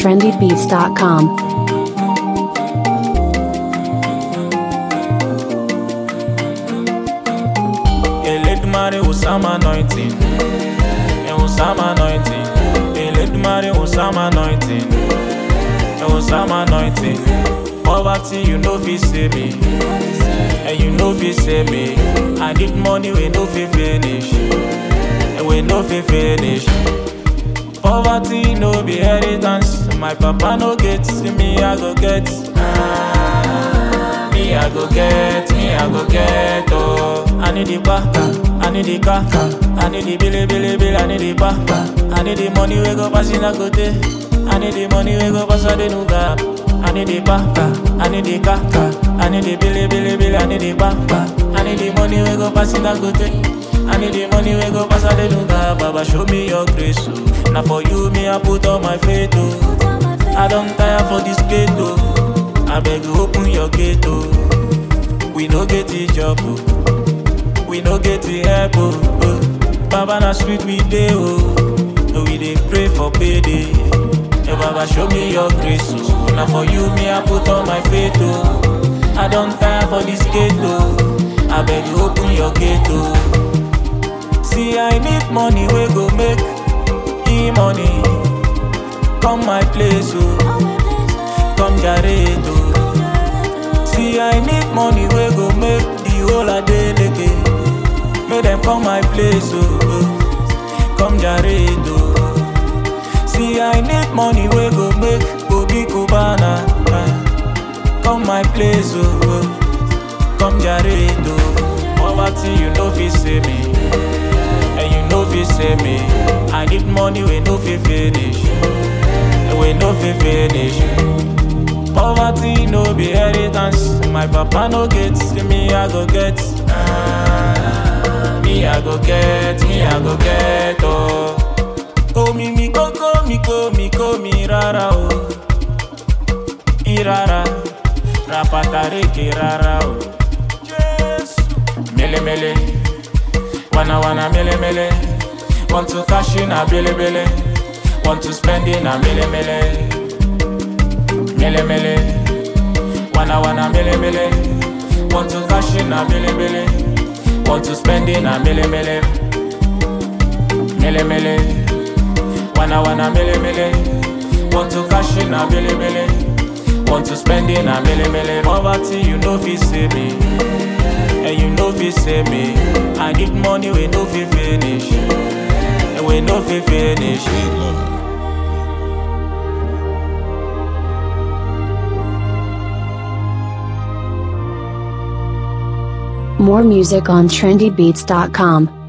trendybeats.com. Elédùmarè Osama anointing. Eh, Osama anointing. Elédùmarè Osama anointing. Eh, Osama anointing. Poverty, you know fit save me. And you know fit save me. I need money, we no fit finish. And we no fit finish. Poverty no be inheritance. My papa no get, me I go get. Ah, me I go get, me I go get. Oh, I need the bar, I need the car, I need the billy, billy, bill, I need the bar, I need the money we go pass in a go day. I need the money we go pass a the new gap. I need the bar, I need the car, I need the billy, billy, bill, I need the bar, I need the money we go pass in a go day. I need the money we go pass a the new gap. Baba show me your grace, oh. Now for you me I put all my faith, oh. I don't tire for this gate, oh. I beg you open your gate, oh. We no get the job, oh. We no get the help, oh. oh. Baba na sweet we dey, oh. We dey pray for payday. Hey, Baba show me your grace, oh. Now for you me I put all my faith, oh. I don't tire for this gate, oh. I beg you open your gate, oh. See I need money we go make e money. Come my place, oh. Come Jared, oh. See I need money we go make the whole a day leke. Make them come my place, oh. oh. Come Jared, oh. See I need money we go make Obi Cubana. ah. Come my place, oh. oh. Come Jared, oh. Poverty you know fit save me. And you know fit save me. I need money we no fit finish. And we no fit finish. Poverty no be inheritance. My papa no get, me I go get. Ah, me I go get, me I go get. Oh, oh mi mi koko mi ko mi ko mi rara oh. Irara, rapatareke rara oh. Yes, mele mele. Wanna wanna mele mele Want to cash in a billy billy Want to spend in a mele mele Mele mele Wanna wanna mele mele Want to cash in a billy billy Want to spend in a mele mele Mele mele Wanna wanna mele mele Want to cash in a billy billy Want to spend in a mele mele Poverty you know fit save me and you know fit save me. I need money we no fit finish, and we no fit finish. More music on trendybeats.com.